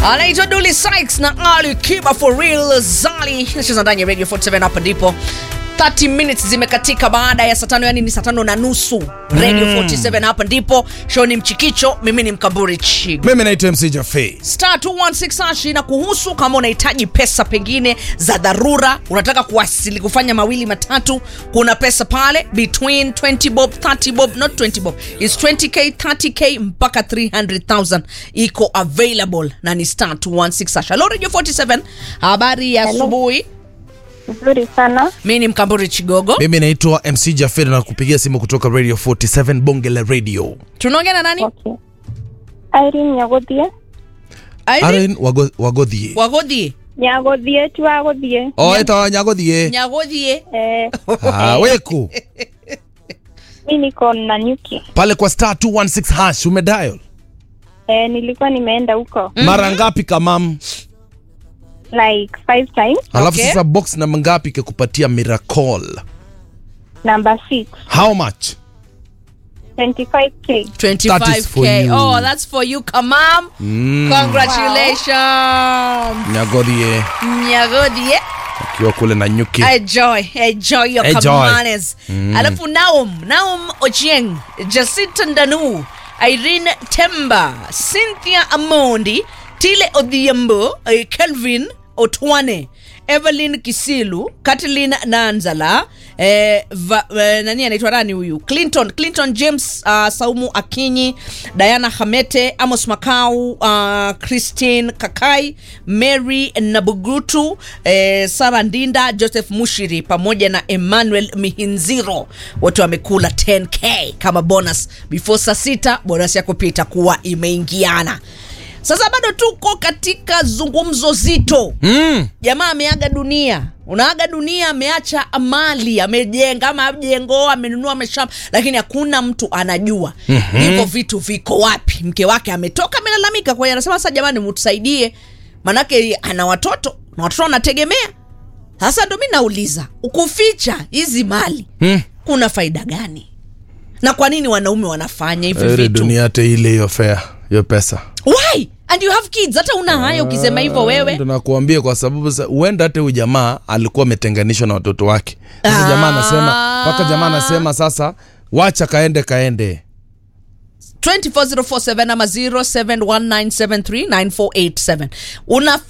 anaitwa Dully Sykes na Ali Kiba for real Zali nacheza ndani ya Radio 47 hapa ndipo 30 minutes zimekatika baada ya saa tano yani ni saa tano na nusu Radio 47 hapa ndipo show ni mchikicho mimi ni mkamburi chigo mimi naitwa mc jafe star 216 hash na kuhusu kama unahitaji pesa pengine za dharura unataka kuwasili kufanya mawili matatu kuna pesa pale between 20 bob 30 bob not 20 bob is 20k 30k mpaka 300000 iko available na ni star 216 hash hello radio 47 habari ya Hello. asubuhi Nzuri sana. mi ni mkamburi chigogo mimi naitwa mc jafe na kupigia simu kutoka radio 47 bonge la radio tunaongea na nani Okay. Irene Nyagothie. Irene aren Wago- wagothie wagodhie Nyagothie tu agothie. o etawa nyagothie nyagodhie Eh, Ah, weku mi niko na nyuki. pale kwa star 216 hash umedial Eh, nilikuwa nimeenda huko mara ngapi kamam like five times. alafu Okay. sasa box namba ngapi ikakupatia miracle Number six. how much 25k. 25K. That is for 25k you. oh that's for you kamam mm. congratulations nyagodhie nyagodhie akiwa kule na nyuki enjoy enjoy your Enjoy. kamanes alafu naum naum ochieng jacinta ndanu irene temba cynthia amondi tile odhiambo eh, kelvin otwane evelyn kisilu katlin nanzala eh, va, eh, nani anaitwa nani huyu clinton clinton james uh, saumu akinyi diana hamete amos makau uh, christine kakai mary nabugutu eh, sara ndinda joseph mushiri pamoja na emmanuel mihinziro wote wamekula 10k kama bonus before saa sita bonus yako pia itakuwa imeingiana sasa bado tuko katika zungumzo zito mm. jamaa ameaga dunia unaaga dunia ameacha mali amejenga majengo amenunua mashamba lakini hakuna mtu anajua mm-hmm. hivyo vitu viko wapi mke wake ametoka amelalamika kwa hiyo anasema sasa jamani mtusaidie manake ana watoto na watoto wanategemea sasa ndo mi nauliza ukuficha hizi mali Mm. kuna faida gani na kwa nini wanaume wanafanya hivi Ere vitu dunia hata ile hiyo fea hiyo pesa why and you have kids hata una haya ukisema hivyo wewe Ndo nakuambia kwa sababu sa- huenda hata huyu jamaa alikuwa ametenganishwa na watoto wake sasa Ah. jamaa anasema mpaka jamaa anasema sasa wacha kaende kaende 24047 ama 0719739487 una